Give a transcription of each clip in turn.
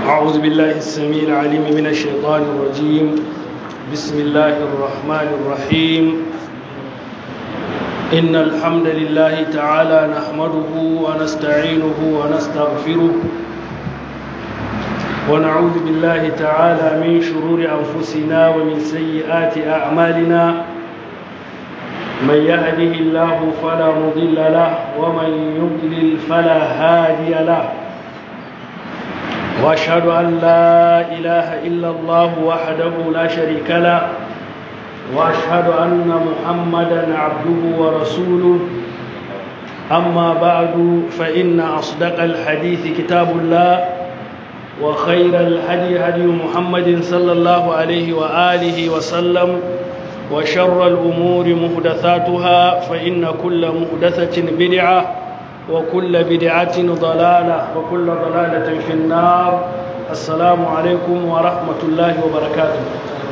أعوذ بالله السميع العليم من الشيطان الرجيم بسم الله الرحمن الرحيم إن الحمد لله تعالى نحمده ونستعينه ونستغفره ونعوذ بالله تعالى من شرور أنفسنا ومن سيئات أعمالنا من يهده الله فلا مضل له ومن يضلل فلا هادي له واشهد ان لا اله الا الله وحده لا شريك له واشهد ان محمدا عبده ورسوله اما بعد فان اصدق الحديث كتاب الله وخير الهدي هدي محمد صلى الله عليه واله وسلم وشر الامور محدثاتها فان كل محدثه بدعه وكل بدعة ضلالة وكل ضلالة في النار السلام عليكم ورحمة الله وبركاته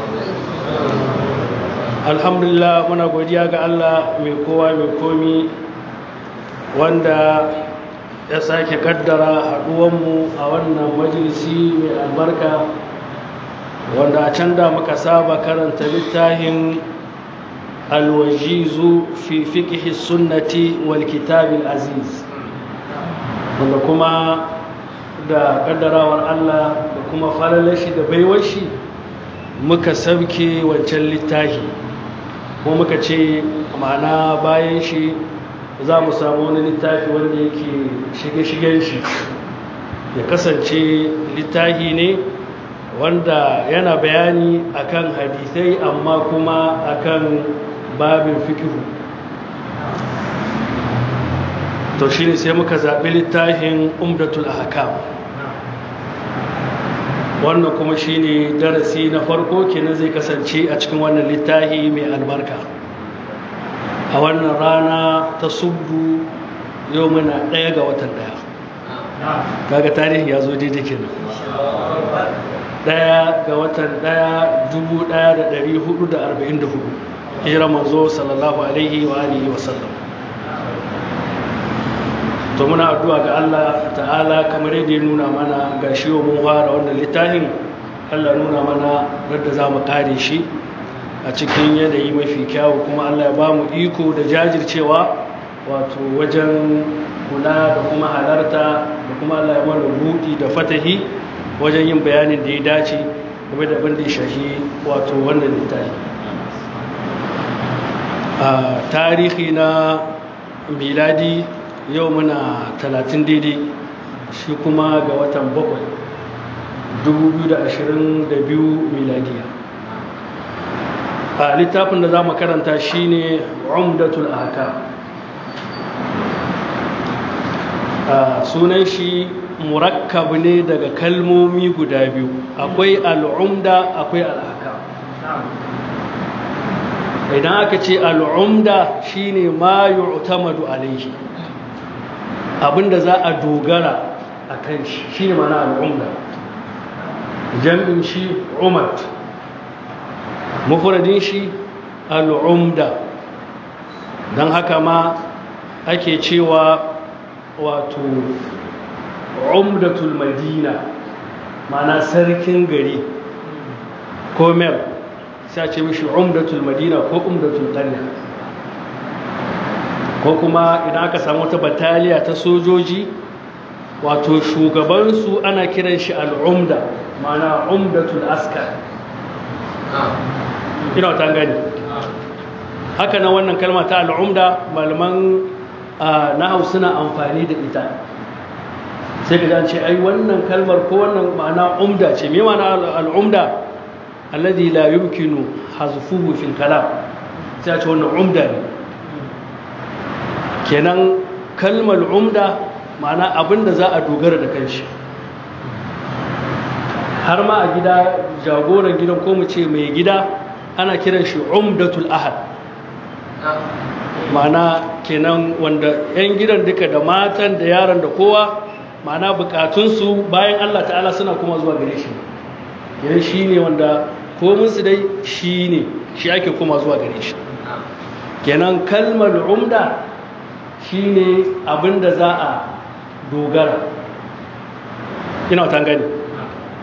الحمد لله muna godiya ga Allah mai kowa mai komi wanda ya sake kaddara haduwanmu a wannan majalisi mai albarka wanda a can da muka saba karanta littafin alwajizu fi fiqhi sunnati wal kitabil aziz wanda kuma da kaddarawar Allah da kuma falalar shi da baiwar shi muka sauke wancan littafi ko muka ce ma'ana bayan shi za mu samu wani littafi wanda yake shige-shigen shi ya kasance littafi ne wanda yana bayani akan hadisai amma kuma akan babin fikihu to shi ne sai muka zaɓi littafin umdatul ahkam wannan kuma shi ne darasi na farko kenan zai kasance a cikin wannan littafi mai albarka a wannan rana ta subdu yau muna ɗaya ga watan ɗaya kaga tarihi ya zo daidai kenan ɗaya ga watan ɗaya dubu ɗaya da ɗari hudu da arba'in da hudu hijira manzo sallallahu alaihi wa alihi wa sallam to muna addu'a ga Allah ta'ala kamar yadda ya nuna mana ga shi wa mun fara wannan littafin Allah nuna mana yadda za mu kare shi a cikin yanayi mafi kyawu kuma Allah ya ba mu iko da jajircewa wato wajen kula da kuma halarta da kuma Allah ya mana buɗi da fatahi wajen yin bayanin da ya dace game da abin da ya shahi wato wannan littafi a tarihi na miladi yau muna talatin daidai shi kuma ga watan bakwai 2022 miladiya a littafin da za mu karanta shi ne umdatul aka sunan shi murakkab ne daga kalmomi guda biyu akwai al'umda akwai al'aka idan aka ce al'umda shine ma yu'tamadu alaihi abinda za a dogara a kan shi shine mana al'umda jam'in shi umar mufradin shi al'umda don haka ma ake cewa wato umdatul madina mana sarkin gari ko mel sai ce mishi umdatul madina ko umdatul qarya ko kuma idan aka samu wata bataliya ta sojoji wato shugabansu ana kiran shi al'umda mana umdatul askar ina wata gani haka na wannan kalma ta al'umda malaman nahau suna amfani da ita sai ka ce ai wannan kalmar ko wannan ma'ana umda ce me ma'ana al'umda alladhi la yumkinu hazfuhu fil kalam sai ce wannan umda ne kenan kalmar umda ma'ana abinda za a dogara da kanshi har ma a gida jagoran gidan ko mu ce mai gida ana kiran shi umdatul ahad ma'ana kenan wanda 'yan gidan duka da matan da yaran da kowa ma'ana bukatunsu bayan Allah ta'ala suna kuma zuwa gare shi yan shi ne wanda kominsu dai shi ne shi ake kuma zuwa gare shi kenan kalmar umda shi ne abinda za a dogara ina wata gani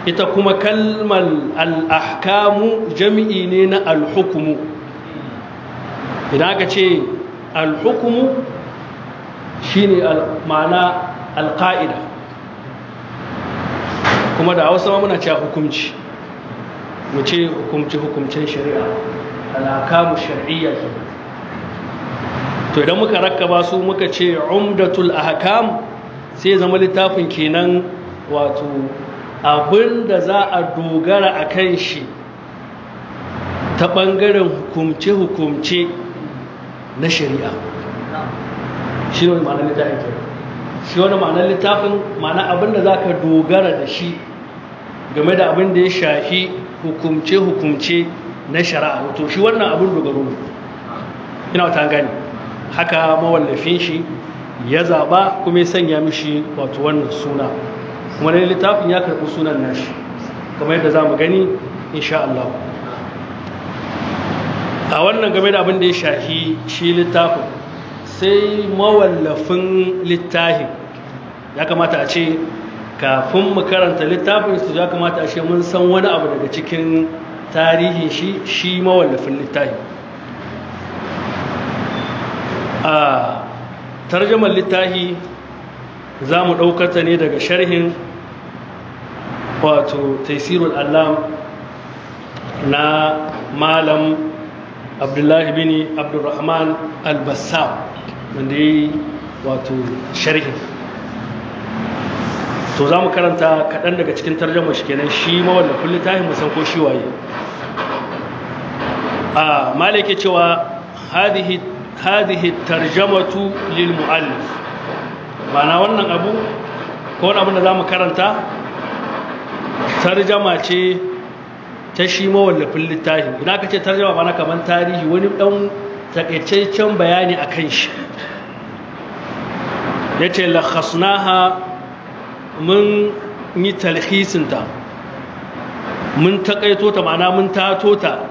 ita kuma kalmar al'ahkamu jami'i ne na alhukumu idan aka ce alhukumu shi ne ma'ana alƙa'ida kuma da hausa muna cewa hukumci mu ce hukumci hukumcin shari'a al'akamu shari'iyya ke to idan muka rakaba su muka ce umdatul ahkam sai zama littafin kenan wato abin da za a dogara a kan shi ta ɓangaren hukumce-hukumce na shari'a shi ne ma'anar littafin ke shi wani ma'anar littafin ma'ana abin da za ka dogara da shi game da abin da ya shafi hukumce-hukumce na shari'a wato shi wannan abin dogaro ne ina wata gani haka mawallafin shi ya zaba kuma ya sanya mishi wato wannan suna kuma ne littafin ya karɓi sunan nashi kamar yadda za mu gani insha Allah a wannan game da abin da ya shafi shi littafin sai mawallafin littafin ya kamata a ce kafin mu karanta littafin su ya kamata a ce mun san wani abu daga cikin tarihin shi shi mawallafin littafin a tarjamar littafi za mu ɗaukata ne daga sharhin wato taisirul allam na malam abdullahi bin abdurrahman albassam wanda ya yi wato sharhin to za mu karanta kaɗan daga cikin tarjamar shi kenan shi mawallafin littafin musan ko shi waye a malake cewa hadihi هذه الترجمة للمؤلف معنى wannan abu ko wani abin da zamu karanta tarjama ce ta shi mawallafin littafi idan aka ce tarjama ba na kaman tarihi wani dan takaitaccen bayani akan shi yace lakhasnaha mun yi talhisin ta mun takaito ta ma'ana mun tato ta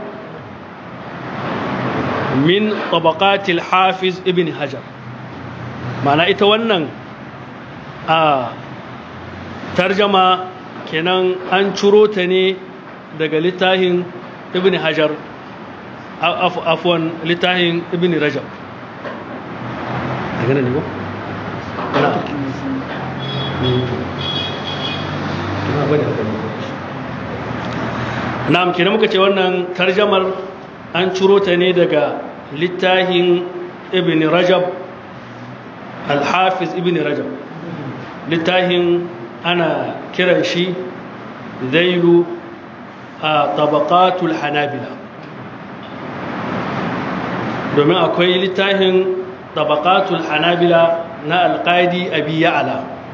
min tabaqatil hafiz ibn hajar mana ita wannan a tarjama kenan an ciro ta ne daga littafin ibn hajar afwan littafin ibn rajab daga ne ko na'am kenan muka ce wannan tarjamar an ciro ta ne daga littafin ibn rajab al-hafiz ibn rajab littafin ana kiran shi zailu a tabaqatul hanabila domin akwai littafin tabaqatul hanabila na alƙadi abi ya'ala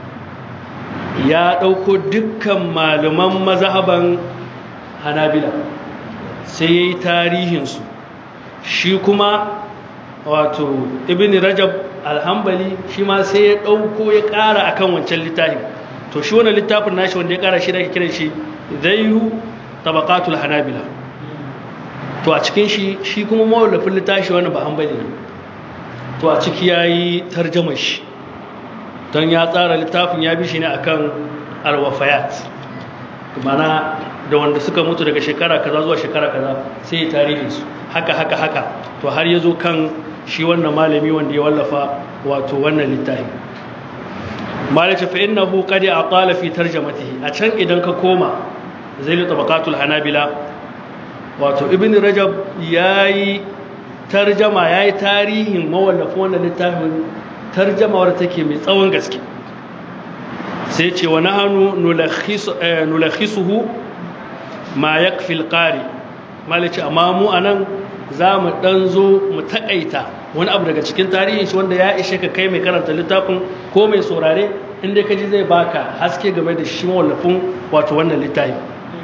ya ɗauko dukkan malaman mazhaban hanabila sai ya yi tarihinsu shi kuma wato ibn rajab alhambali shi ma sai ya ɗauko ya ƙara akan wancan littafin to shi wani littafin nashi wanda ya ƙara shi da ake kiran shi zairu tabaqatul hanabila to a cikin shi shi kuma mawallafin littafi wani ba hanbali ne to a ciki ya yi tarjamar shi don ya tsara littafin ya bi shi ne akan alwafayat mana da wanda suka mutu daga shekara kaza zuwa shekara kaza sai ya tarihin su haka haka haka to har ya zo kan shi wannan malami wanda ya wallafa wato wannan littafi malaci fa innahu qad aqala fi tarjamatihi a can idan ka koma zailu tabaqatul hanabila wato ibn rajab yayi tarjama yayi tarihin mawallafin wannan littafin tarjama wadda take mai tsawon gaske sai ce wa nahanu nulakhisuhu ma yakfi alqari malaci amma mu anan za mu dan zo mu takaita wani abu daga cikin tarihin shi wanda ya ishe ka kai mai karanta littafin ko mai saurare inda ka ji zai baka haske game da shi mawallafin wato wannan littafin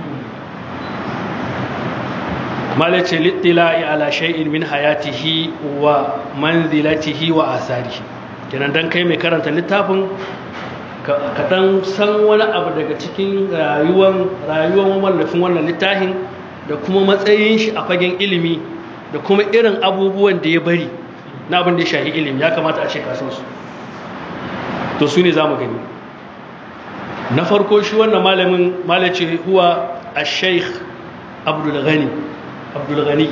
malace littila'i ala shay'in min hayatihi wa manzilatihi wa asarihi kenan dan kai mai karanta littafin ka dan san wani abu daga cikin rayuwar rayuwar mawallafin wannan littafin da kuma matsayin shi a fagen ilimi da kuma irin abubuwan da ya bari na abin da ya shahi ilimi ya kamata a ce kasan su to su ne za mu gani na farko shi wannan malamin malace huwa al-sheikh abdulghani abdulghani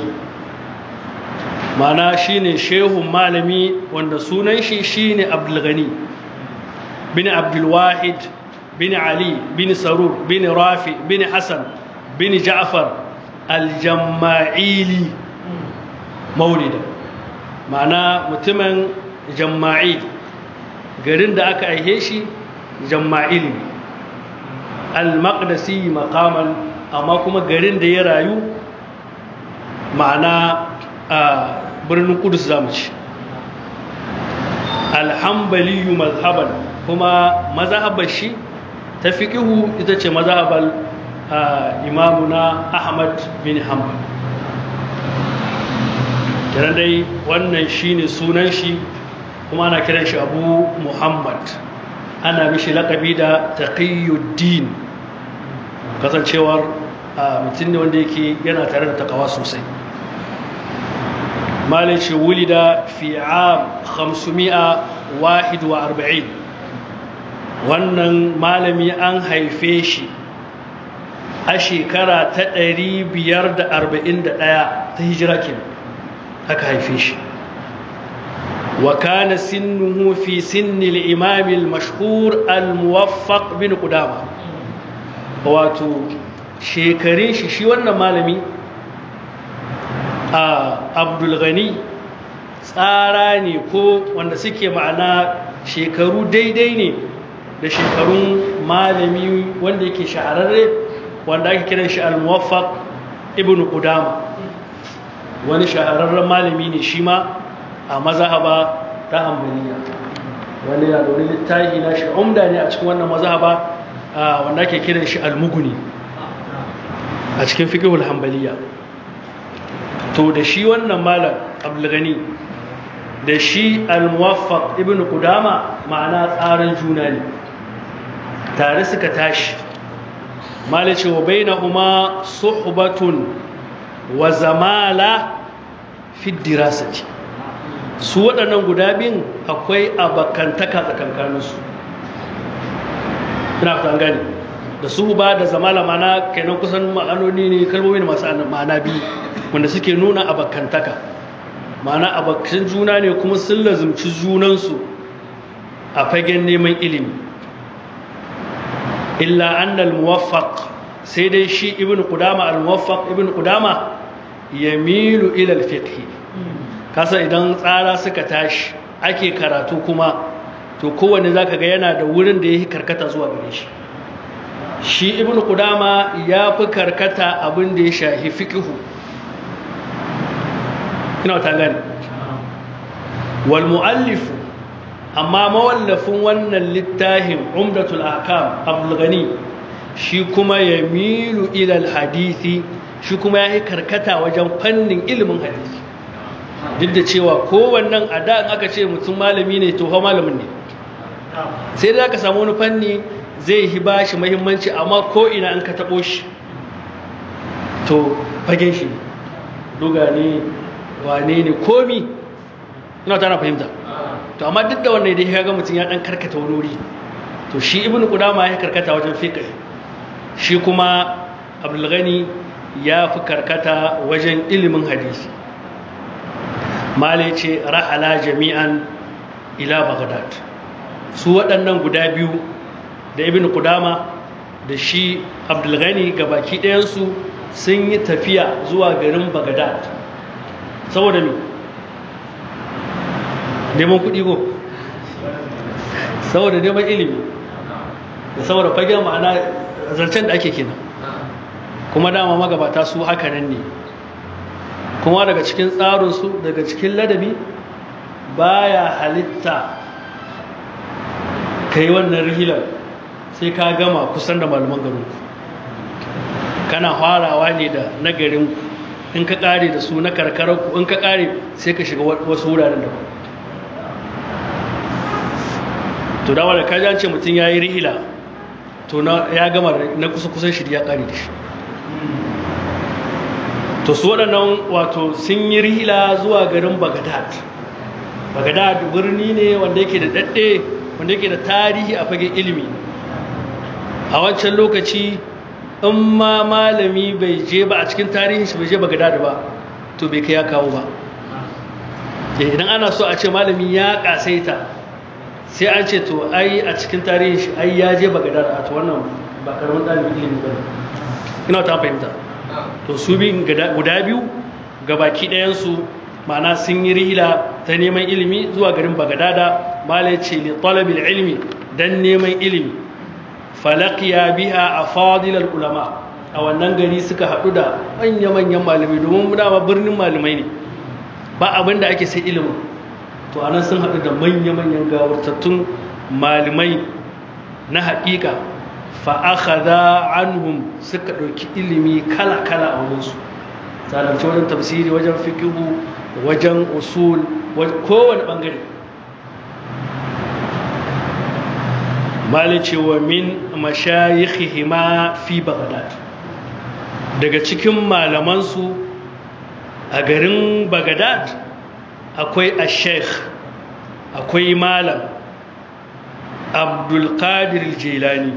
mana shine shehun malami wanda sunan shi shine abdulghani bin abdulwahid bin ali bin sarur bin rafi bin hassan bin ja'far al-jamma'ili maulida ma'ana mutumin jamma'il garin da aka aihe shi jamma'il al-maqdisi maqaman amma kuma garin da ya rayu ma'ana a birnin kudus zamu ci alhambaliyu mazhaban kuma mazhabar shi ta fiqihu ita ce mazhabar imamuna ahmad bin hanbal kenan dai wannan shine sunan shi kuma ana kiran shi abu muhammad ana mishi laƙabi da taqiyuddin kasancewar mutum ne wanda yake yana tare da takawa sosai malice wulida fi am 541 wannan malami an haife shi a shekara ta 541 ta hijira kenan aka haife shi wa kana sinnuhu fi sinni al-imam al-mashhur al-muwaffaq bin qudama wato shekarun shi shi wannan malami a abdul ghani tsara ne ko wanda suke ma'ana shekaru daidai ne da shekarun malami wanda yake shahararre wanda ake kiran shi al-muwaffaq ibn qudama wani shahararren malami ne shi ma a mazhaba ta hanbaliya wani ya dori littafi na shi umda ne a cikin wannan mazhaba wanda ake kiran shi al-muguni a cikin fiqhul hanbaliya to da shi wannan malam abdul gani da shi al-muwaffaq ibn qudama ma'ana tsarin juna ne tare suka tashi malace wa bainahuma suhbatun wa zamala fi dirasati su waɗannan guda biyun akwai abakantaka tsakankaninsu ina fatan gani da su ba da zamala mana kenan kusan ma'anoni ne kalmomi ne masu ma'ana biyu wanda suke nuna abakantaka ma'ana abakan juna ne kuma sun lazumci junansu a fagen neman ilimi illa annal muwaffaq sai dai shi ibn qudama al muwaffaq ibn qudama yamilu ila al fiqh kasa idan tsara suka tashi ake karatu kuma to kowanne zaka ga yana da wurin da yake karkata zuwa gare shi shi ibn qudama ya fi karkata abin da ya shahi fiqh ina ta gani wal muallif amma mawallafin wannan littafin umdatul ahkam abdul ghani shi kuma yamilu ila al hadisi shi kuma ya karkata wajen fannin ilimin hadisi duk da cewa kowannan a da aka ce mutum malami ne to malamin ne sai da aka samu wani fanni zai yi ba shi mahimmanci amma ko ina an ka taɓo shi to fagen shi duga ne wane ne komi ina tana fahimta to amma duk da wannan dai ga mutum ya dan karkata wani wuri to shi ibnu qudama ya karkata wajen fiqh shi kuma abdul ghani ya fi karkata wajen ilimin hadisi mala ce rahala jami'an ila baghdad su waɗannan guda biyu da ibn qudama da shi abdul ghani gabaki ɗayansu sun yi tafiya zuwa garin baghdad saboda me neman kuɗi ko saboda neman ilimi da saboda fagen ma'ana zancen da ake kenan kuma dama magabata su haka nan ne kuma daga cikin tsarinsu daga cikin ladabi baya halitta ka yi wannan rihilar sai ka gama kusan da malaman garinku kana farawa ne da na garinku in ka kare da su na karkararku in ka kare sai ka shiga wasu wuraren da to da wadda kaji an ce mutum ya yi rihila to ya gama na kusa-kusan shi ya kare da shi to su waɗannan wato sun yi rihila zuwa garin bagadad bagadad birni ne wanda yake da daɗe wanda yake da tarihi a fagen ilimi a wancan lokaci in ma malami bai je ba a cikin tarihin shi bai je bagadad ba to bai kai ya kawo ba idan ana so a ce malami ya kasaita sai an ce to ai a cikin tarihin shi ai ya je bagadad a to wannan ba karamin ɗalibin ilimi ba ne ina ta fahimta to su bi guda biyu gabaki ɗayansu ma'ana sun yi rihila ta neman ilimi zuwa garin bagadada malai ce li talabil ilmi dan neman ilimi falaqiya biha afadilal ulama a wannan gari suka haɗu da manya-manyan malamai domin muna ba birnin malamai ne ba abin da ake sai ilimin to anan sun haɗu da manya-manyan gawartattun malamai na haƙiƙa fa'akhadha anhum suka ɗauki ilimi kala-kala a wurinsu tsananci wajen tafsiri wajen fikihu wajen usul kowane ɓangare malice wa min mashayikhihima fi bagdad daga cikin malamansu a garin bagdad akwai a sheikh akwai malam abdulkadir jilani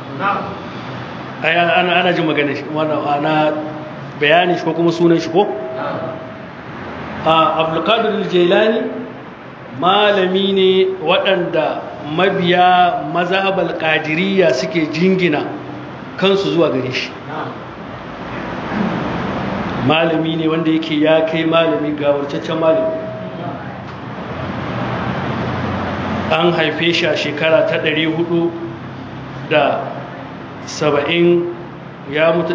ana ana jin magana shi ana bayani shi ko kuma sunan shi ko a abdulkadir jilani malami ne waɗanda mabiya mazhabal qadiriyya suke jingina kansu zuwa gare shi malami ne wanda yake ya kai malami ga warcaccen malami an haife shi a shekara ta 400 da saba'in ya mutu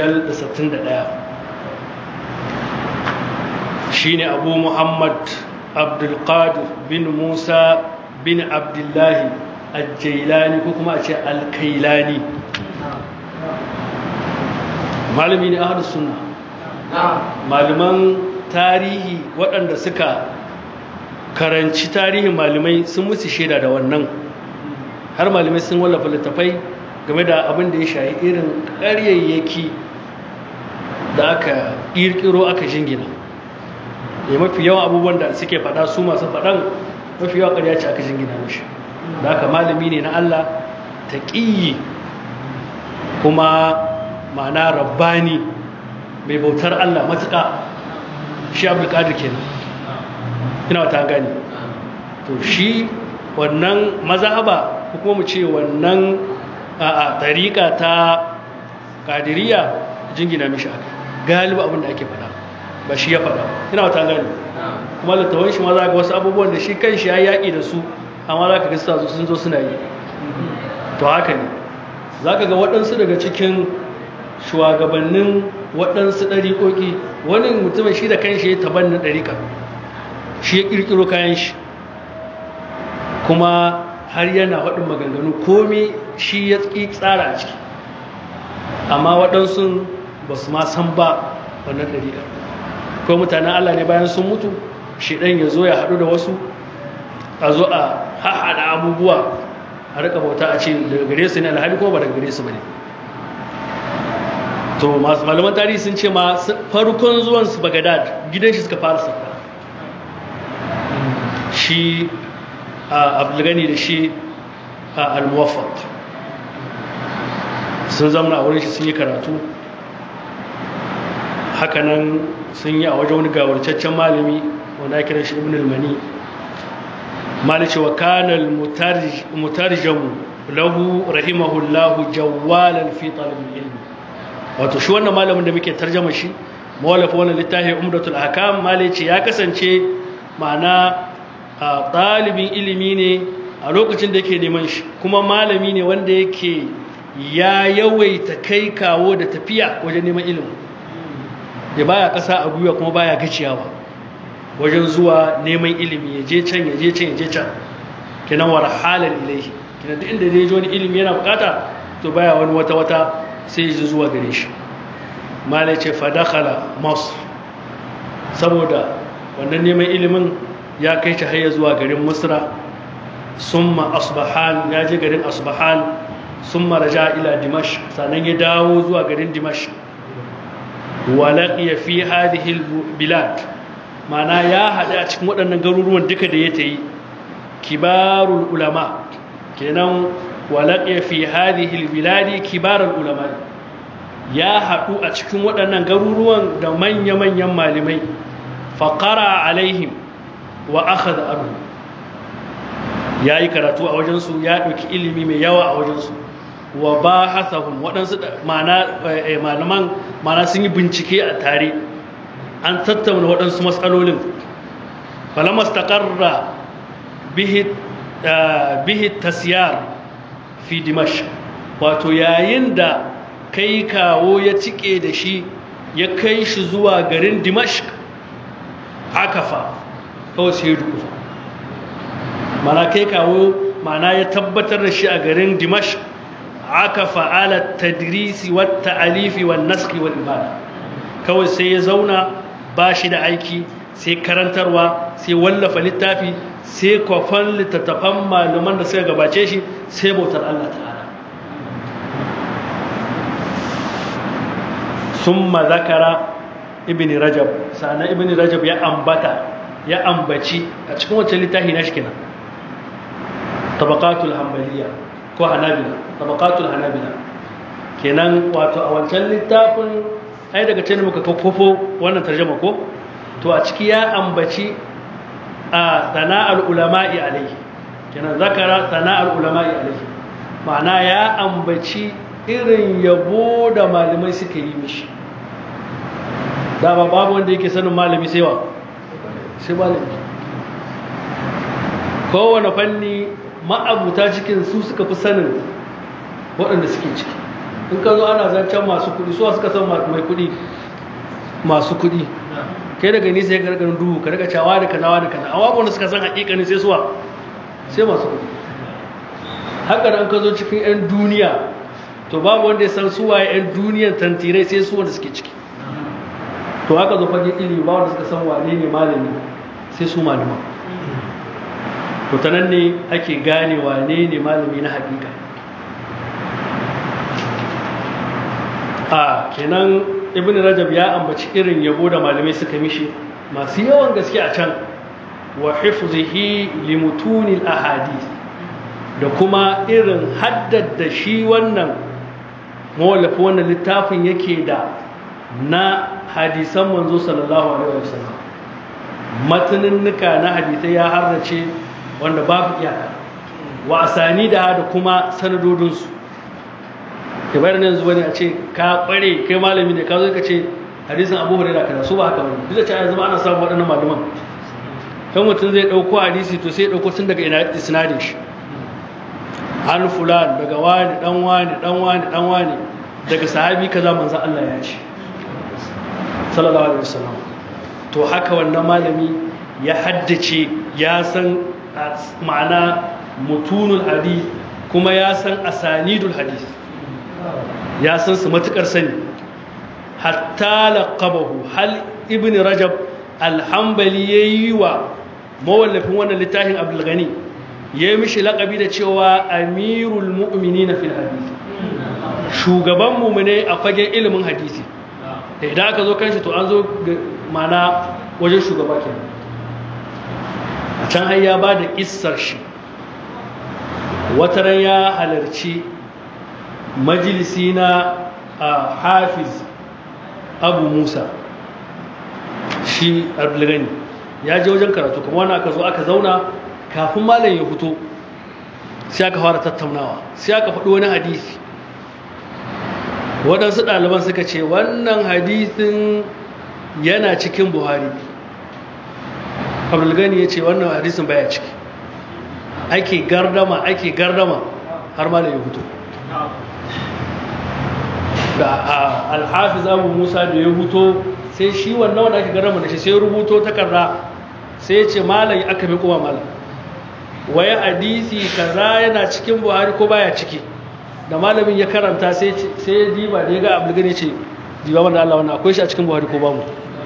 561 shi ne abu muhammad abdulkadir bin musa bin abdullahi aljailani ko kuma a ce alkailani malami ne ahadu suna malaman tarihi waɗanda suka karanci tarihin malamai sun musu shaida da wannan har malamai sun wallafa littafai game da abin da ya shayi irin ƙaryayyaki da aka ƙirƙiro aka jingina ya mafi yawan abubuwan da suke faɗa su masu faɗan mafi yawan ƙarya ce aka jingina mashi da aka malami ne na Allah ta ƙiyi kuma ma'ana rabbani mai bautar Allah matuƙa shi abdulkadir kenan ina wata gani to shi wannan mazhaba ko kuma mu ce wannan a tariƙa ta kadiriya jingina mishi aka galiba abin da ake faɗa ba shi ya faɗa ina wata gani kuma littawan shi ma za ga wasu abubuwan da shi kan shi ya yaƙi da su amma za ka ga sun zo suna yi to haka ne za ka ga waɗansu daga cikin shugabannin waɗansu ɗariƙoƙi wani mutumin shi da kan shi ya tabannin ɗariƙa shi ya ƙirƙiro kayan shi kuma har yana waɗin maganganu komi shi ya ƙi tsara a ciki amma waɗansu ba su ma san ba wannan ɗariƙa ko mutanen allah ne bayan sun mutu shi ɗan ya zo ya haɗu da wasu a zo a haɗa abubuwa a rika bauta a ce daga gare su ne alhali ko ba daga gare su ba ne to masu malaman tarihi sun ce ma farkon zuwan su bagadad gidan shi suka fara sauka shi a abdulgani da shi a almuwafaq sun zama a wurin shi sun yi karatu hakanan sun yi a wajen wani gawarcaccen malami wanda ake kiran shi ibn al-mani malice wa kanal mutarjamu lahu rahimahullahu jawwalan fi talib ilmi wato shi wannan malamin da muke tarjama shi mawallafa wannan littafin umdatul ahkam malice ya kasance ma'ana ɗalibin ilimi ne a lokacin da yake neman shi kuma malami ne wanda yake ya yawaita kai kawo da tafiya wajen neman ilimi ya baya ƙasa a gwiwa kuma baya gaciyawa wajen zuwa neman ilimi ya je can ya je can ya je can kenan war halal ilaihi kenan duk inda zai ji wani ilimi yana bukata to baya wani wata wata sai ya zuwa gare shi malai ce fadakhala masr saboda wannan neman ilimin ya kai shi har zuwa garin musra summa asbahan ya je garin asbahan summa raja ila dimash sannan ya dawo zuwa garin dimash wa laqiya fi hadhihi bilad mana ya haɗu a cikin waɗannan garuruwan duka da ya ta yi kibarul ulama kenan wa laqiya fi hadhihi albiladi kibar ulama ya haɗu a cikin waɗannan garuruwan da manya-manyan malamai faƙara alaihim wa aka da abu ya yi karatu a wajensu ya ɗauki ilimi mai yawa a wajensu wa ba hasahun waɗansu malaman mana sun yi bincike a tare an tattauna waɗansu matsalolin falamas taƙarra bihi tasiyar fi dimash wato yayin da kai kawo ya cike da shi ya kai shi zuwa garin dimashq akafa kawai sai dukufa mana kai kawo mana ya tabbatar da shi a garin dimashq akafa ala tadrisi wa ta'alifi wa naski wal ibada kawai sai ya zauna ba shi da aiki sai karantarwa sai wallafa littafi sai kwafan littattafan malaman da suka gabace shi sai bautar Allah ta'ala ثم ذكر ابن رجب سأنا ابن رجب يا أنبتا يا أنبتي أتكون تلتاهي نشكنا طبقات الحنبلية كو حنابلة طبقات الحنابلة kenan wato a wancan littafin ai daga can muka kofo wannan tarjuma ko to a ciki ya ambaci a sana'ar ulama'i alaihi kenan zakara sana'ar ulama'i alaihi ma'ana ya ambaci irin yabo da malamai suka yi mishi dama babu wanda yake sanin malami sai wa sai malami kowane fanni ma'abuta cikin su suka fi sanin waɗanda suke ciki in ka zo ana zancen masu kuɗi suwa suka san mai kuɗi masu kuɗi kai daga nisa ya gargarin duhu ka daga cewa da kaza da kaza amma wanda suka san hakikanin sai suwa sai masu kuɗi haka nan ka zo cikin 'yan duniya to babu wanda ya san suwaye 'yan duniyan tantirai sai su wanda suke ciki to haka zo fage ilimi ba wanda suka san wane ne malami sai su malama to ta nan ne ake gane wane ne malami na hakika a kenan ibn rajab ya ambaci irin yabo da malamai suka mishi masu yawan gaske a can wa hifzihi limutunil ahadith da kuma irin haddada shi wannan mawallafi wannan littafin yake da na hadisan manzo sallallahu alaihi wasallam mataninnika na hadisai ya harrace wanda babu iyaka wa asani da da kuma sanadodinsu ke bayar yanzu wani a ce ka kware kai malami ne ka zo ka ce hadisin abu hurairah kaza su ba haka bane duk da cewa yanzu ana samun waɗannan malaman kan mutum zai ɗauko hadisi to sai ya ɗauko tun daga ina isnadin shi an fulan daga wani dan wani dan wani dan wani daga sahabi kaza manzo Allah ya ce sallallahu alaihi wasallam to haka wannan malami ya haddace ya san ma'ana mutunul hadith kuma ya san asanidul hadith ya san su matukar sani hatta laqabahu hal ibn rajab alhambali yayi wa mawallafin wannan littafin abdul ghani ya yi mishi laƙabi da cewa amirul mu'mini na fil hadisi shugaban mummune a fagen ilimin hadisi da idan aka zo kanshi to an zo mana wajen shugaba ke a can har ya ba da ƙissar shi wataran ya halarci majalisi na hafiz abu musa shi abdulgani ya je wajen karatu kuma wani aka zo aka zauna kafin malam ya fito sai aka fara tattaunawa sai aka faɗi wani hadisi waɗansu ɗaliban suka ce wannan hadisin yana cikin buhari abdulgani ya ce wannan hadisin baya ciki ake gardama ake gardama har malam ya fito da alhafiz abu musa da ya fito sai shi wannan wanda ake gardama da shi sai rubuto takarda sai ya ce malam aka bi kuma malam waya hadisi kaza yana cikin buhari ko baya ciki da malamin ya karanta sai ya diba da ya ga abulgani ce diba wanda Allah wannan akwai shi a cikin buhari ko babu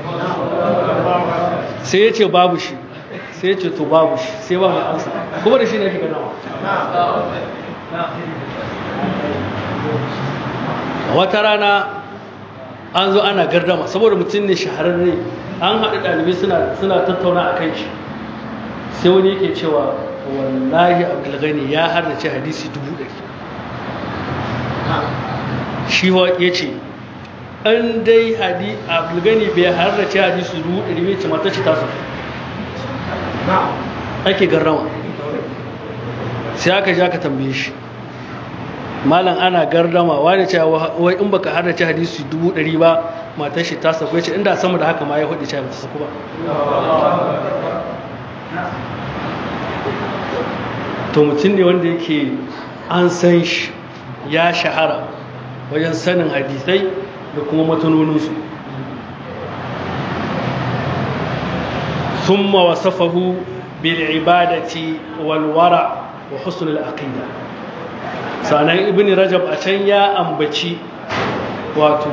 sai ya ce babu shi sai ya ce to babu shi sai ba mai ansa kuma da shi ne ake ganawa wata rana an zo ana gardama saboda mutum ne shahararre an haɗu ɗalibai suna tattauna a kan shi sai wani yake cewa wallahi abdulgani ya harnace hadisi dubu ɗari shi ya ce an dai hadi abulgani bai harrace hadisu dubu ɗari bai ce mata ce tasu ake garrama sai aka ja ka tambaye shi malam ana gardama wani cewa wai in baka harrace hadisi dubu ɗari ba matar shi ta saku ce inda sama da haka ma ya hudu cewa ta saku ba to mutum ne wanda yake an san shi ya shahara wajen sanin hadisai da kuma matanoninsu ثم وصفه بالعبادة والورع وحسن العقيدة sanan ibn rajab a can ya ambaci wato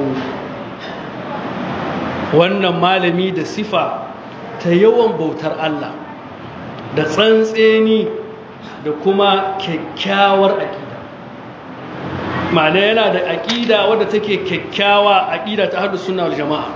wannan malami da sifa ta yawan bautar Allah da tsantseni da kuma kyakkyawar aƙida ma'ana yana da aƙida wadda take kyakkyawa aƙida ta hadu suna jama'a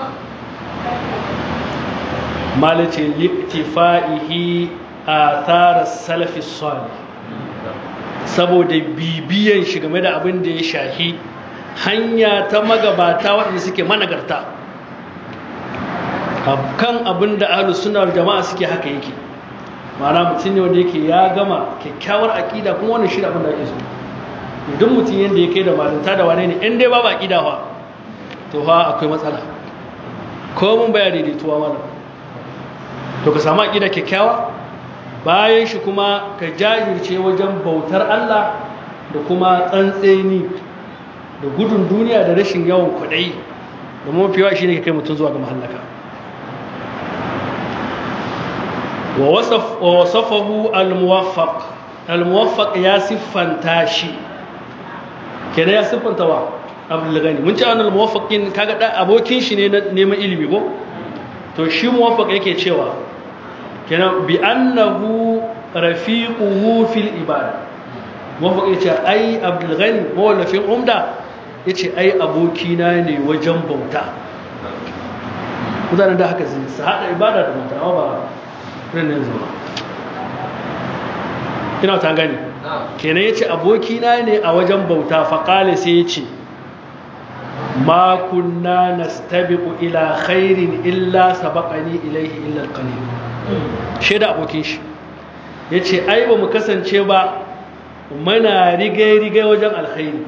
malace liktifa'ihi a tsarar salafi salih saboda bibiyan shi game da abin da ya shahi hanya ta magabata waɗanda suke managarta kan abin da ahlus sunna wal jama'a suke haka yake ma'ana mutum ne wanda yake ya gama kyakkyawar aƙida kuma wannan shi abin da ake so idan mutum yanda ya kai da malinta da wane ne in dai babu aƙida fa to fa akwai matsala ko mun baya daidaituwa malam to ka samu aƙida kyakkyawa bayan shi kuma ka jajirce wajen bautar Allah da kuma tsantseni da gudun duniya da rashin yawan kwadai da mafiwa shi ne ka kai mutum zuwa ga mahallaka wa wasafahu al-muwaffaq al-muwaffaq ya siffanta shi kenan ya siffanta wa abdul gani mun ci an al-muwaffaqin kaga da abokin shi ne na neman ilimi ko to shi muwaffaq yake cewa kenan bi annahu rafiquhu fil ibada muwaffaq yace ai abdul ghani mawallafin umda yace ai abokina ne wajen bauta mutanen da haka zai su hada ibada da bauta amma ba ranar zama ina ta gani kenan yace abokina ne a wajen bauta faqale sai yace ma kunna nastabiqu ila khairin illa sabaqani ilayhi illa alqalil shaida abokin shi yace ai ba mu kasance ba muna rigai-rigai wajen alkhairi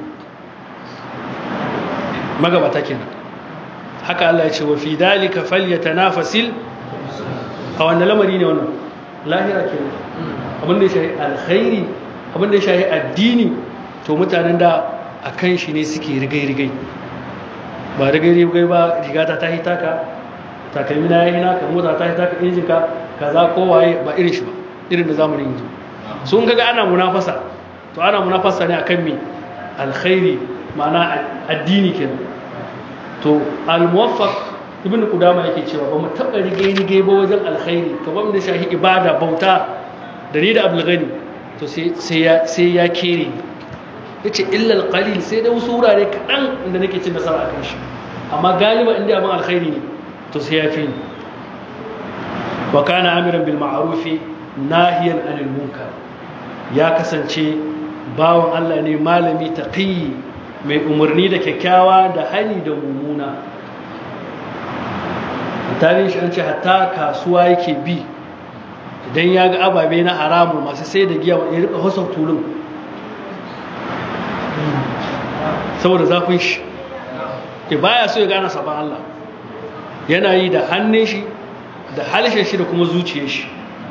magabata kenan haka Allah ya ce wa fi dalika falyatanafasil a wannan lamari ne wannan lahira kenan abinda ya shahi alkhairi abinda ya shahi addini to mutanen da akan shi ne suke rigai-rigai ba rigai-rigai ba rigata ta hitaka takalmi na yayi naka mota ta hitaka injinka kaza ko waye ba irin shi ba irin da zamanin yanzu sun kaga ana munafasa to ana munafasa ne akan me alkhairi ma'ana addini kenan to al-muwaffaq ibnu qudama yake cewa ba mu taba rige rige ba wajen alkhairi to ba mu da shahi ibada bauta da ni da abdul gani to sai sai ya sai ya kere yace illa al-qalil sai da wasu wurare kadan inda nake cin nasara akan shi amma galiba inda abin alkhairi ne to sai ya fi ni wa kana amiran bil ma'ruf nahiyan anil munkar ya kasance bawan Allah ne malami taqi mai umarni da kyakkyawa da hani da mummuna tarihin shi an ce hatta kasuwa yake bi idan ya ga ababe na haramu masu sai da giya ya rika husar tulun saboda zafin shi ke baya so ya gana saban Allah yana yi da hannun shi da halishin shi da kuma zuciyar shi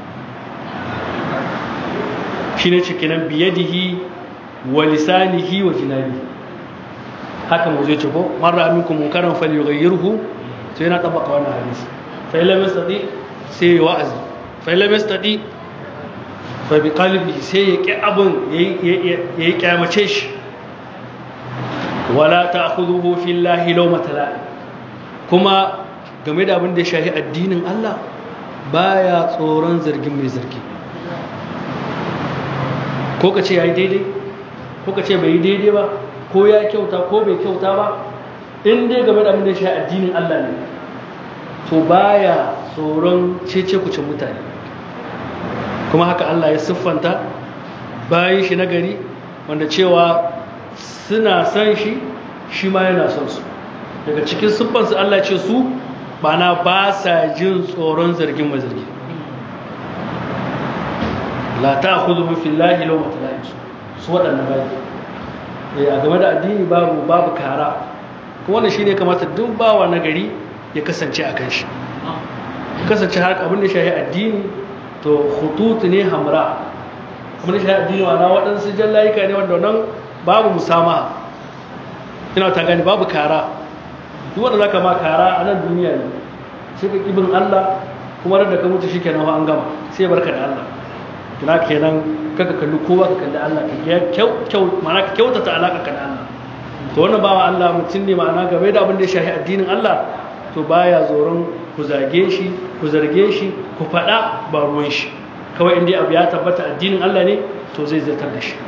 shi ne cikinan biyadihi wa lisanihi wa jinabi haka mu zai ce ko marar aminku munkaran fal yughayyirhu sai yana tabbaka wannan hadisi fa lam yastati sai wa'azi fa lam yastati fa bi qalbihi sai ya ki abun yayi kyamace shi wala ta'khudhuhu fillahi lawmata la'im kuma game da abin da ya shahi addinin Allah baya tsoron zargin mai zargi ko ka ce ya yi daidai ko ka ce bai yi daidai ba ko ya kyauta ko bai kyauta ba in dai game da abin da ya shahi addinin Allah ne to baya tsoron cece kucin mutane kuma haka Allah ya siffanta bayan shi nagari wanda cewa suna son shi shi ma yana son su daga cikin siffansu Allah ce su bana ba sa jin tsoron zargin mazargi la ta kuzu mafi lahi lau mata su waɗanda bai a game da addini babu babu kara kuma wannan shi ne kamata duk bawa na gari ya kasance a kan shi kasance har abin da shahi addini to hututu ne hamra abin da shahi addini wa na waɗansu jallayika ne wanda nan babu musama ina ta gani babu kara duk wanda zaka ma kara a nan duniya ne sai ka kibin Allah kuma da ka mutu shikenan an gama sai barka da Allah kina kenan kaka kalli kowa ka kalli Allah ka kyau kyau ma'ana ka kyautata alaka ka da Allah to wannan bawa Allah mutum ne ma'ana game da abin da ya shahi addinin Allah to baya zoron ku zage shi ku zarge shi ku faɗa ba ruwan shi kawai inda abu ya tabbata addinin Allah ne to zai zartar da shi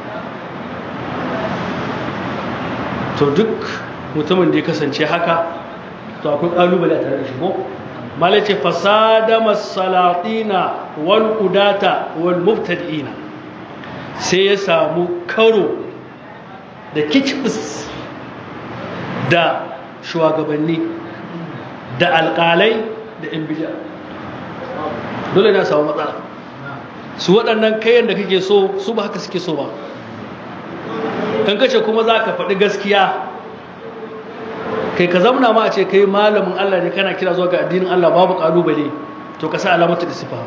to duk mutumin da ya kasance haka to akwai kalubale a tare da shi ko malace fasada masalatina wal udata wal mubtadi'ina sai ya samu karo da kicbis da shugabanni da alƙalai da yan bid'a dole na samu matsala su waɗannan kayan da kake so su ba haka suke so ba kan kace kuma za ka faɗi gaskiya kai ka zamna ma a ce kai malamin Allah ne kana kira zuwa ga addinin Allah babu ƙalubale to ka sa alamatu da sifa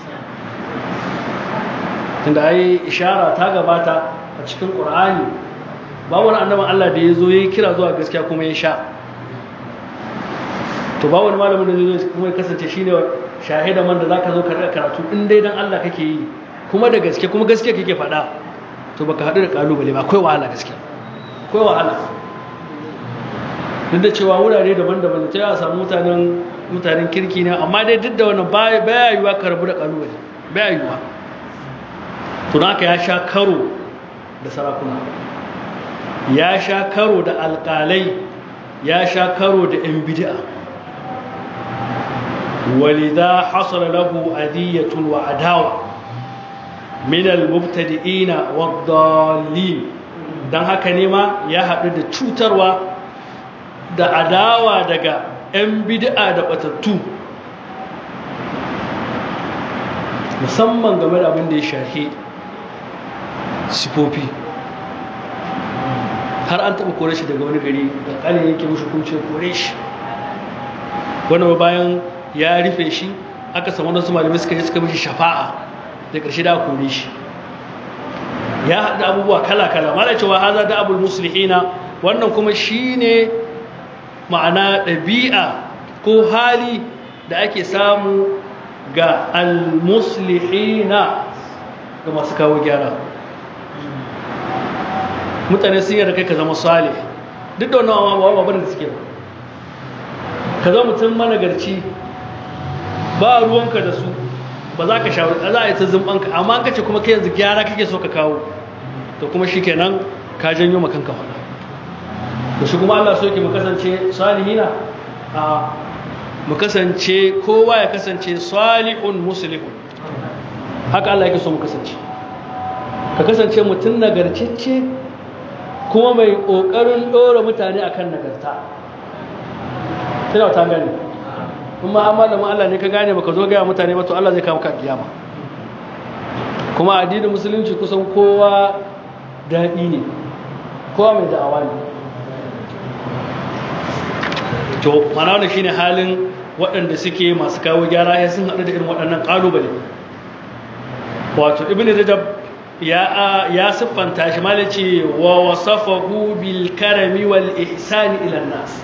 tunda ai ishara ta gabata a cikin Qur'ani ba wani annabin Allah da ya zo ya yi kira zuwa gaskiya kuma ya sha to ba wani malamin da zai kuma ya kasance shine shahida man da zaka zo ka karatu in dai dan Allah kake yi kuma da gaske kuma gaskiya kake faɗa to baka haɗu da kalubale ba akwai wahala gaskiya akwai wahala duk da cewa wurare daban-daban da ta yi samu mutanen mutanen kirki ne amma dai duk da wannan baya yiwuwa ka rabu da kalubale baya yiwuwa to naka ya sha karo da sarakuna ya sha karo da alƙalai ya sha karo da 'yan bid'a walida hasala lahu adiyatun wa adawa min al-mubtadi'ina wad-dallin dan haka ne ma ya haɗu da cutarwa da adawa daga 'yan bid'a da batattu musamman game da abin da ya shahi sifofi har an taɓa kore shi daga wani gari da ƙalin yake mushi kumce kore shi wani bayan ya rufe shi aka samu wasu malamai suka yi suka mishi shafa'a da ƙarshe da kore shi ya haɗa abubuwa kala-kala ma da cewa haza da abul musulhina wannan kuma shi ne ma'ana ɗabi'a ko hali da ake samu ga al-muslihina ga masu kawo gyara mutane sun yarda kai ka zama salih duk da wannan abubuwa da suke ba ka zama mutum managarci ba ruwanka da su ba za ka shawar za a yi ta zumbanka amma ka ce kuma kai yanzu gyara kake so ka kawo to kuma shi kenan ka janyo makanka faɗa da shi kuma Allah so yake mu kasance salihina a mu kasance kowa ya kasance salihun muslihun haka Allah yake so mu kasance ka kasance mutum nagarcicce kuma mai ƙoƙarin ɗora mutane akan nagarta tana ta gani kuma an malamin Allah ne ka gane baka zo gaya mutane ba to Allah zai kawo ka kiyama kuma addinin musulunci kusan kowa daɗi ne kowa mai da'awa ne to mana wannan shine halin waɗanda suke masu kawo gyara ya sun haɗu da irin waɗannan ƙalubale wato ibn rajab ya ya siffanta shi malaci wa wasafahu bil karami wal ihsani ila nas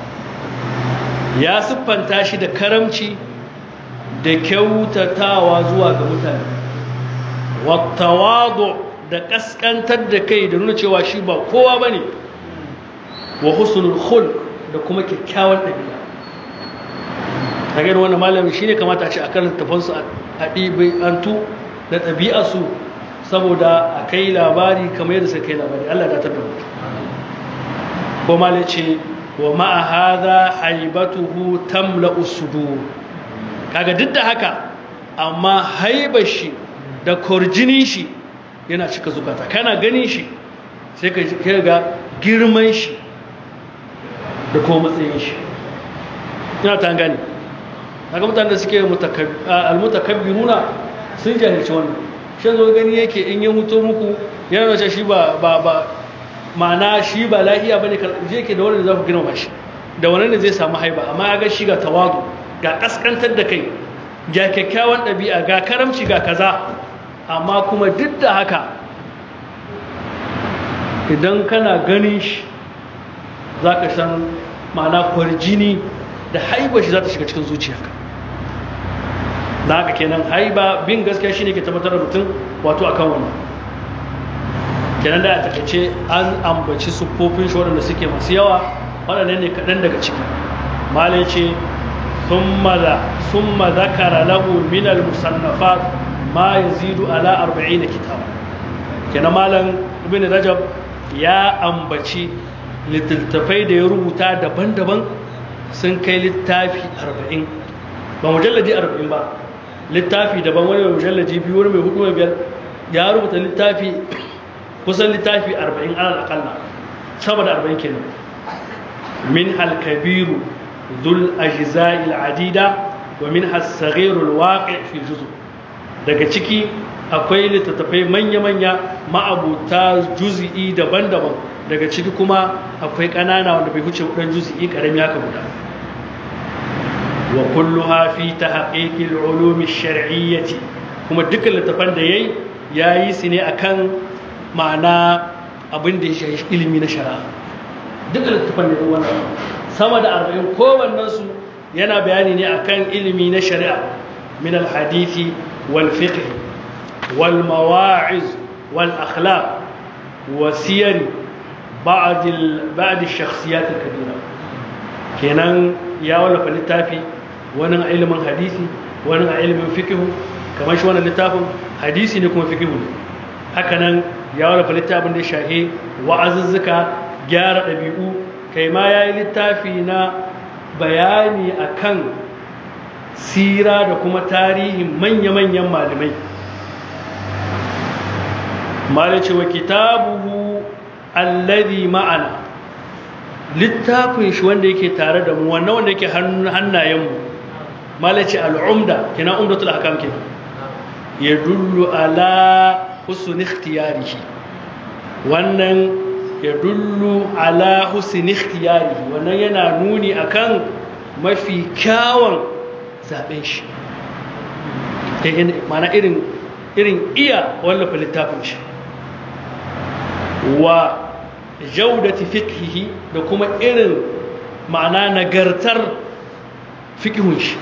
ya siffanta shi da karamci da kyautatawa zuwa ga mutane wattawadu da kaskantar da kai da nuna cewa shi ba kowa bane wa husnul khulq da kuma kyakkyawan ɗabi'a kaga wannan malami shine kamata a ce a karanta tafansu a ɗibai antu da ɗabi'arsu saboda a kai labari kamar yadda suka kai labari Allah da ta da ko malai ce wa ma'a hadha haibatuhu tamla'u sudur kaga duk da haka amma haibar shi da kurjinin shi yana cika zukata kana ganin shi sai ka ga girman shi da kuma matsayin shi ina ta gani daga mutane da suke almutakabbiruna sun jahilci wannan shi zo gani yake in yi mutu muku yana wace shi ba ba ba ma'ana shi ba lahiya bane je ke da wanda za ku girma shi da wani ne zai samu haiba amma ya ga shi ga tawadu ga kaskantar da kai ga kyakkyawan ɗabi'a ga karamci ga kaza amma kuma duk da haka idan kana ganin shi za ka san ma'ana kwarjini da haiba shi za ta shiga cikin zuciyarka da haka kenan haiba bin gaskiya shine ke tabbatar da mutum wato akan wannan kenan da a takaice an ambaci siffofin shi waɗanda suke masu yawa waɗanda ne kaɗan daga ciki malai ce summa zakara lahu min al-musannafat ma yazidu ala 40 kitaba kenan malam ibn rajab ya ambaci littattafai da ya rubuta daban-daban sun kai littafi 40 ba mujalladi 40 ba littafi daban wani mai mujalladi biyu wani mai hudu mai biyar ya rubuta littafi kusan littafi 40 alal akalla sama da 40 kenan min halkabiru dhul ajza'il adida wa min as-saghirul waqi' fi juzu daga ciki akwai littattafai manya-manya ma'abuta juzi'i daban-daban daga ciki kuma akwai ƙanana wanda bai huce ɗan juzi'i ƙarami haka guda wa kulluha fi tahqiqil ulumi shar'iyyati kuma dukkan littafan da yayi yayi su ne akan ma'ana abin da ya shafi ilimi na shari'a dukkan littafan da wannan sama da 40 kowannen su yana bayani ne akan ilimi na shari'a min al-hadisi wal fiqh wal mawa'iz wal akhlaq wa siyar ba'd ba'd ash-shakhsiyat al-kabira kenan ya wallafa littafi wani a ilimin hadisi wani a ilimin fikihu kamar shi wannan littafin hadisi ne kuma fikihu ne hakanan ya wallafa littafin da ya shahe wa'azuzzuka gyara ɗabi'u kai ma ya yi littafi na bayani akan sira da kuma tarihin manya-manyan malamai malice wa kitabuhu alladhi ma'ana littafin shi wanda yake tare da mu wannan wanda yake hannayenmu malaci al'umda kina umdatul ahkam ke ya dullu ala husn ikhtiyarihi wannan ya dullu ala husn ikhtiyarihi wannan yana nuni akan mafi kyawun zaben shi mana irin irin iya wallafa littafin shi wa jaudati fiqhihi da kuma irin ma'ana nagartar fiqhun shi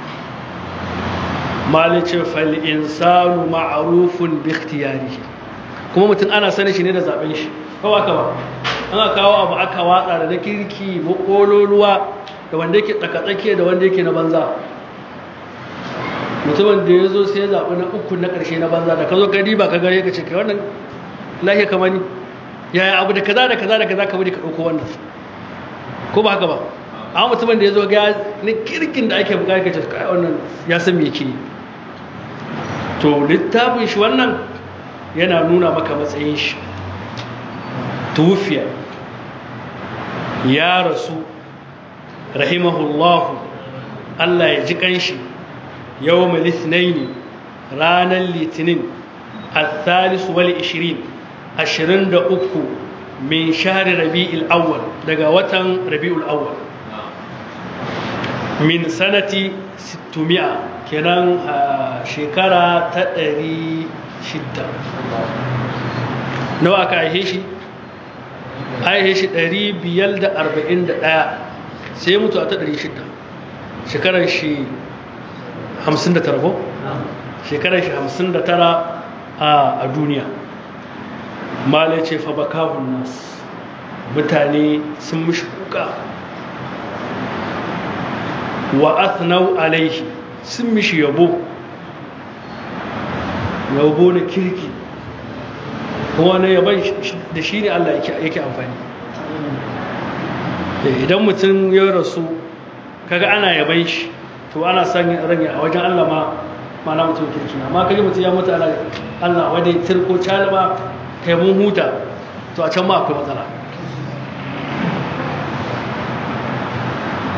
malice fal insanu ma'rufun bi ikhtiyarihi kuma mutum ana sani shi ne da zaben shi kawa kawa ana kawo abu aka watsa da na kirki makololuwa da wanda yake tsakatsakiya da wanda yake na banza mutumin da ya zo sai ya zaɓi na uku na ƙarshe na banza da ka zo gari ba ka gare ka ce kai wannan lahiya kamar ni yaya abu da kaza da kaza da kaza ka bari ka ɗauko wannan ko ba haka ba amma mutumin da ya zo ga na kirkin da ake buƙatar ka ce kai wannan ya san me yake to littafin shi wannan yana nuna maka matsayin shi tufiya ya rasu rahimahullahu Allah ya ji kanshi yawon litinaini ranar litinin al-thalis wal 20 ashirin da uku min shahari rabi'ul awwal daga watan rabi'ul awwal min sanati 600 kenan shekara ta 600 nawa aka aihe shi aihe shi 541 sai mutu a ta 600 shekarar shi 59 ko? shekarar shi 59 a duniya malai ce fa bakahun nas mutane sun mishi kuka wa athnau alaihi sun mishi yabo yabo na kirki kuma na yaban da shi ne Allah yake amfani idan mutum ya rasu kaga ana yaban shi to ana son rage a wajen Allah ma mana mutum kirki amma kaji mutum ya mutu ana Allah wadai tirko calima kai mun huta to a can ma akwai matsala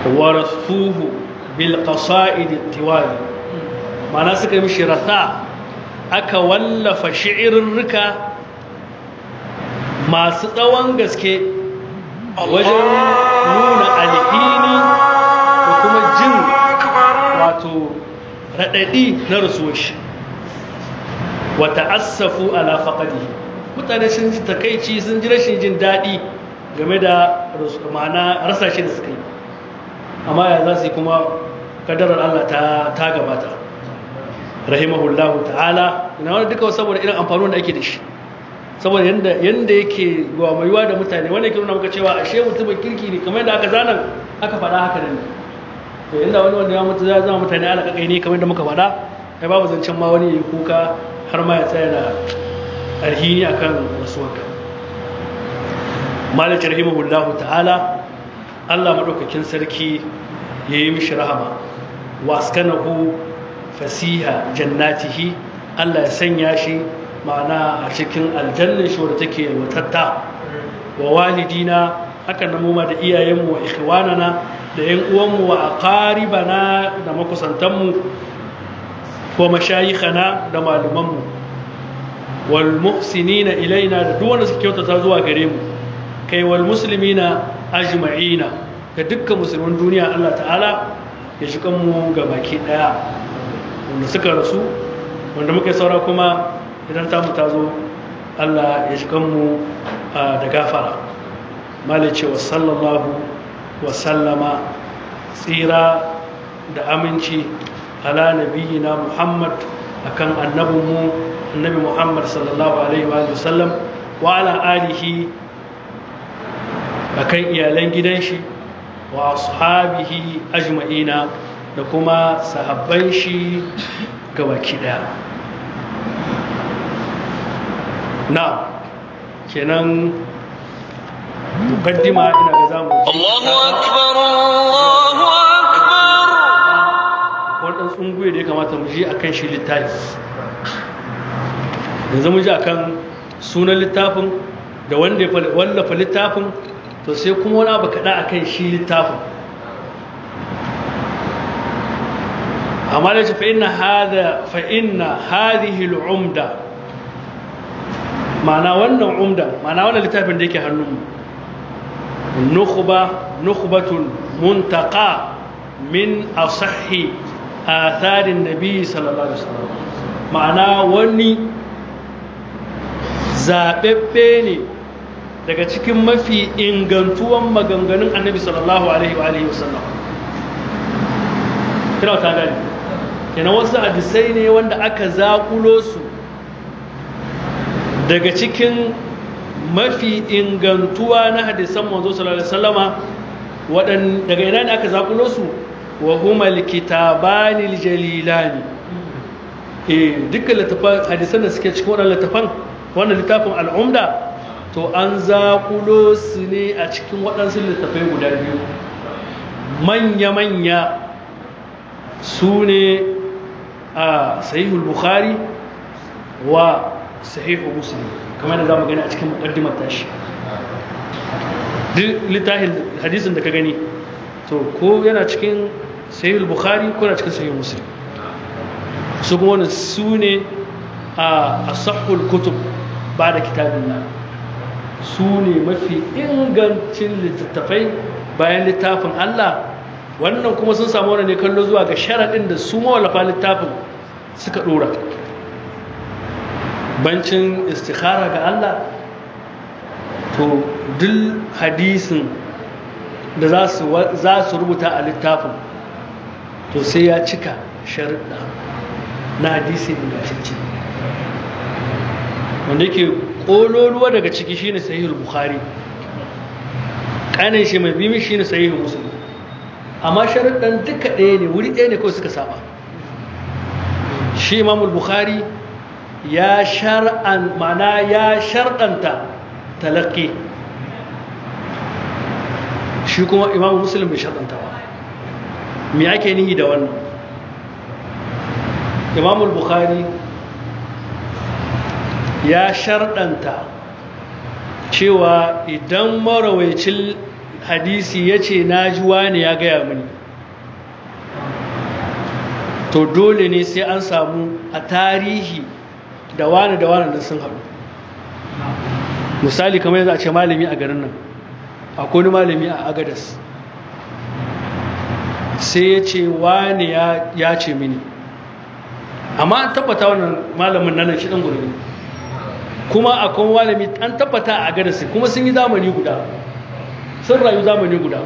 warasuhu bil qasa'id tiwali mana suka mishi rasa aka wallafa shi'irrika masu tsawon gaske wajen nuna alhini da kuma jin wato raɗaɗi na rasuwar shi wata asafu ala faƙadi mutane sun ji takaici sun ji rashin jin daɗi game da ma'ana rasa shi da suka yi amma ya za su yi kuma kadarar Allah ta gabata rahimahullahu ta'ala ina wani duka saboda irin amfanin da ake da shi saboda yanda yake gwamaiwa da mutane wanda yake nuna maka cewa ashe mutumin kirki ne kamar yadda aka zanen aka faɗa haka ne to inda wani wanda ya mutu za zama mutane ala kakai ne kamar yadda muka faɗa ai babu zancen ma wani ya kuka har ma ya tsaya da alhini akan rasuwarka malik rahimahullahu ta'ala Allah madaukakin sarki yayi mishi rahama waskanahu fasiha jannatihi Allah ya sanya shi ma'ana a cikin aljannin shi wadda take watatta wa walidina haka na muma da iyayenmu wa ikhwanana da yan uwanmu wa aqaribana da makusantanmu wa mashayikhana da malumanmu wal muhsinina ilaina da duk wanda suke kyautata zuwa gare mu kai wal muslimina ajma'ina da dukkan musulman duniya Allah ta'ala ya shi kanmu ga baki daya wanda suka rasu wanda muka saura kuma idan tamu ta zo Allah ya shi kanmu da gafara malai cewa sallallahu wa sallama tsira da aminci ala nabiyina muhammad akan annabinmu annabi muhammad sallallahu alaihi wa sallam wa ala alihi akan iyalan gidan shi wa ashabihi ajma'ina da kuma sahabban shi gabaki daya na kenan mukaddima ina ga zamu Allahu akbar Allahu akbar wannan tsunguye da ya kamata mu ji akan shi littafi yanzu mu ji akan sunan littafin da wanda ya wallafa littafin to sai kuma wani abu kaɗa akan shi littafin amma da ce fa'inna hadhihi al'umda ma'ana wannan umda ma'ana wannan littafin da yake hannunmu nukhba nukhbatun muntaqa min asahhi atharin nabi sallallahu alaihi wasallam ma'ana wani zaɓaɓɓe ne daga cikin mafi ingantuwan maganganun annabi sallallahu alaihi wa wasallam kira ta gani kenan wasu hadisai ne wanda aka zaƙulo su daga cikin mafi ingantuwa na hadisan manzo sallallahu alaihi wasallama wadan daga ina ne aka zaƙulo su wa huma alkitabani aljalilani eh dukkan littafan hadisan da suke cikin wannan littafan wannan littafin al'umda to an zaƙulo su ne a cikin waɗansu littafai guda biyu manya-manya su ne a sahihul bukhari wa sahihul muslim kamar da za mu gani a cikin muƙaddimar tashi duk littafin hadisin da ka gani to ko yana cikin sahihul bukhari ko yana cikin sahihul muslim su kuma wani su ne a asahul kutub ba da kitabin nan su ne mafi ingancin littattafai bayan littafin Allah wannan kuma sun samu wani ne kallo zuwa ga sharaɗin da su mawallafa littafin suka ɗora bancin istikhara ga Allah to duk hadisin da za su rubuta a littafin to sai ya cika sharaɗa na hadisi ingantacce wanda yake ƙololuwa daga ciki shine sahihul bukhari ƙanin shi mai bimi shine sahihul muslim amma sharuɗan duka ɗaya ne wuri ɗaya ne kawai suka saba shi imamul bukhari ya shar'an mana ya shar'anta talaqi shi kuma imamul muslim bai shar'anta ba me ake nihi da wannan imamul bukhari ya sharɗanta cewa idan marawaicin hadisi ya ce na ji wani ya gaya mini to dole ne sai an samu a tarihi da wani da wani da sun haɗu misali kamar yanzu a ce malami a garin nan akwai wani malami a agadas sai ya ce wani ya ce mini amma an tabbata wannan malamin nan shi ɗan gurbi kuma akwai malami an tabbata a agadas kuma sun yi zamani guda sun rayu zamani guda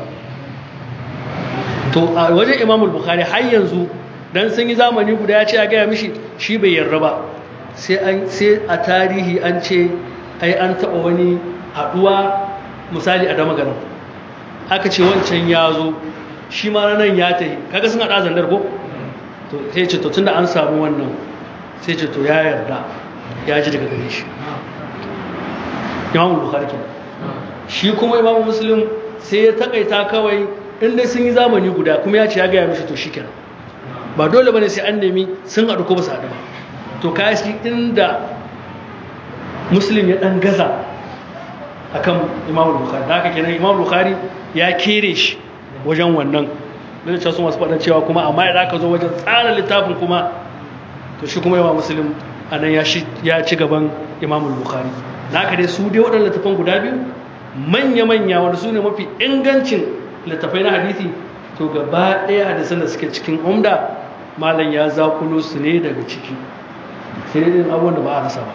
to a wajen imamul bukhari har yanzu dan sun yi zamani guda ya ce ya gaya mishi shi bai yarda ba sai a tarihi an ce ai an taɓa wani haɗuwa misali a dama garin aka ce wancan ya zo shi ma nan ya tahi kaga sun haɗa zandar ko to sai ce to tunda an samu wannan sai ce to ya yarda ya ji daga gare shi imamul bukhari kenan shi kuma imamu muslim sai ya takaita kawai inda sun yi zamani guda kuma ya ce ya gaya mishi to shi kenan ba dole bane sai an nemi sun haɗu ko ba su haɗu ba to kaya shi inda muslim ya ɗan gaza akan imamu bukhari da haka kenan imamu bukhari ya kere shi wajen wannan da cewa su masu faɗin cewa kuma amma idan aka zo wajen tsara littafin kuma to shi kuma imamu muslim a nan ya ci gaban imamu bukhari da haka dai su dai waɗannan littafan guda biyu manya-manya wanda su ne mafi ingancin littafai na hadithi to gaba ɗaya hadisan da suke cikin umda malam ya zakulo su ne daga ciki sai dai abubuwan da ba a rasa ba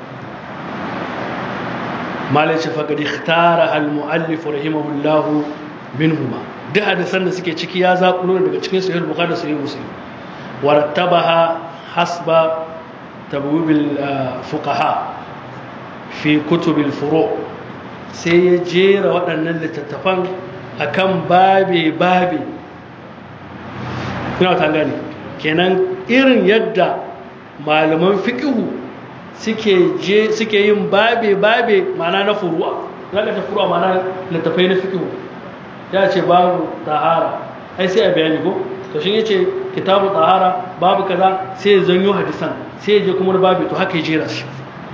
malam ce faƙad ikhtara al-mu'allif rahimahullahu minhuma duk hadisan da suke ciki ya zakulo daga cikin sahih bukhari da sahih muslim warattabaha hasba tabwibil fuqaha fi kutubil furu' sai ya jera waɗannan littattafan a kan babe-babe ina ta gane kenan irin yadda malaman fiƙihu suke yin babe-babe mana na furuwa zaka ta furuwa mana littattafai na fiƙihu ya ce babu tahara ai sai a bayani ko to shi yace kitabu tahara babu kaza sai ya zanyo hadisan sai ya je kuma babu to haka ya jera shi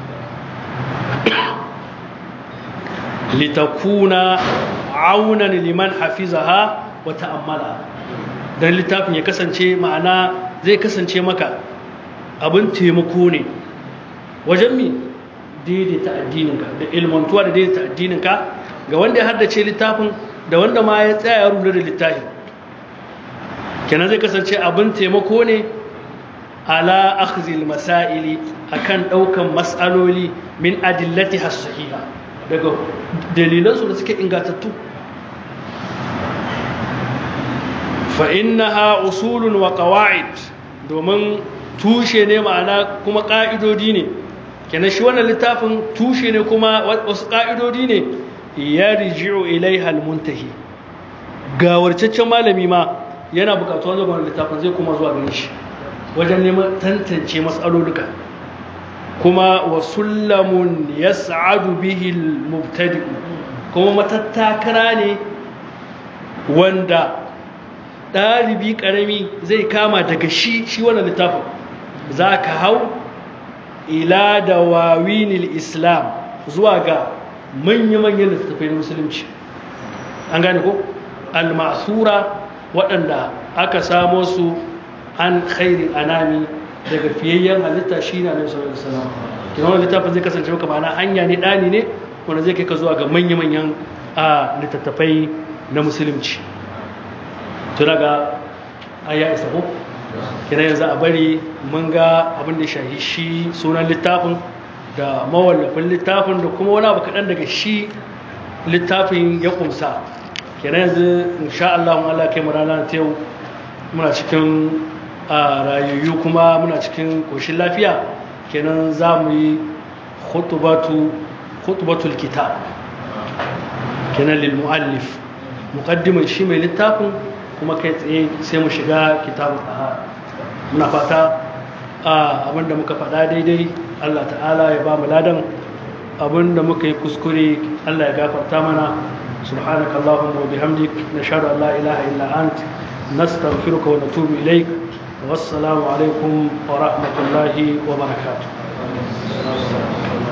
litakuna aunan liman hafizaha wa ta'ammala dan littafin ya kasance ma'ana zai kasance maka abin taimako ne wajen mi daidaita addininka da ilmantuwa da daidaita addininka ga wanda ya haddace littafin da wanda ma ya tsaya ya rubuta da littafin kenan zai kasance abin taimako ne ala akhzil masaili akan daukan mas'aloli min adillati as-sahiha daga dalilansu da suke ingatattu fa'innaha usulun wa ƙawa'id domin tushe ne ma'ana kuma ƙa'idodi ne kenan shi wannan littafin tushe ne kuma wasu ƙa'idodi ne ya rijiyo ilai halmuntahi gawarcaccen malami ma yana buƙatuwa zuwa wannan littafin zai kuma zuwa gani shi wajen neman tantance matsalolika kuma wa sullamun ya sa'adu bihil mubtadi kuma matattakara ne wanda ɗalibi ƙarami zai kama daga shi shi wannan littafin za ka hau ila da wawinil islam zuwa ga manya-manyan littattafai na musulunci an gane ko al-masura waɗanda aka samo su an khairi anami daga fiyayyen halitta shi na nabi sallallahu alaihi wasallam kina wannan littafin zai kasance maka ma'ana hanya ne dani ne wanda zai kai ka zuwa ga manya-manyan a littattafai na musulunci to daga aya isa ko kina yanzu a bari mun ga abin da shahi shi sunan littafin da mawallafin littafin da kuma wani abu kaɗan daga shi littafin ya kumsa kenan yanzu insha Allah Allah kai mu rana ta yau muna cikin rayayyu kuma muna cikin koshin lafiya kenan za mu yi khutubatu khutubatul kitab kenan lil muallif muqaddimin shi mai littafin kuma kai tsaye sai mu shiga kitabul tahara muna fata abinda muka faɗa daidai Allah ta'ala ya ba mu ladan abinda muka yi kuskure Allah ya gafarta mana سبحانك اللهم وبحمدك نشهد أن لا إله إلا أنت نستغفرك ونتوب إليك والسلام عليكم ورحمة الله وبركاته